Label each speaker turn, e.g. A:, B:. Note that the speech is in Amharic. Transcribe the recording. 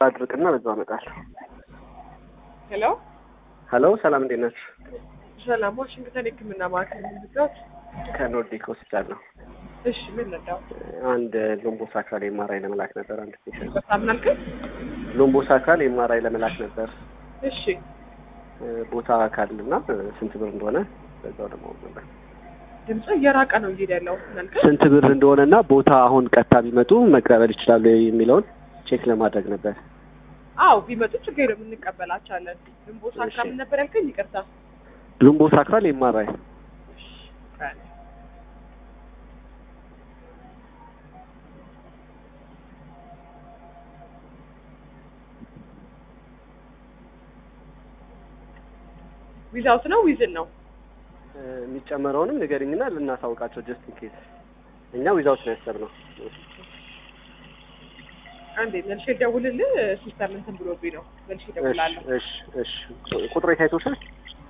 A: አድርቅና በዛው አመጣለሁ።
B: ሄሎ
A: ሄሎ ሰላም እንዴት ናችሁ?
B: ሰላም፣ ዋሽንግተን የህክምና ማዕከል የምንገት
A: ከኖርዲክ ሆስፒታል ነው።
B: እሺ፣ ምን ነዳው?
A: አንድ ሎምቦስ አካል ኤምአርአይ ለመላክ ነበር። አንድ ፔሽንት
B: በጣም ናልከኝ።
A: ሎምቦስ አካል ኤምአርአይ ለመላክ ነበር።
B: እሺ፣
A: ቦታ አካል እና ስንት ብር እንደሆነ በዛው ደግሞ ነበር።
B: ድምጽ እየራቀ ነው እየሄደ ያለው ናልከኝ።
A: ስንት ብር እንደሆነ እና ቦታ አሁን ቀጥታ ቢመጡ መቀበል ይችላሉ የሚለውን ቼክ ለማድረግ ነበር።
B: አዎ ቢመጡ ችግር የለም እንቀበላቸዋለን። ግንቦት
A: እሺ።
B: አካባቢ ነበር ያልከኝ? ይቅርታ።
A: ሎምቦስ አካል ኤምአርአይ
B: እሺ፣ ቀን ዊዛውት ነው ዊዝን ነው?
A: የሚጨመረውንም ንገሪኝና ልናሳውቃቸው ጀስት ኢን ኬስ እኛ ዊዛውት ነው ያሰብነው።
B: አንዴ መልሼ ልደውልልህ። ሲስተር እንትን ብሎብኝ ነው። መልሼ እደውላለሁ።
A: እሺ እሺ እሺ ቁጥሩ የታይቶሻል?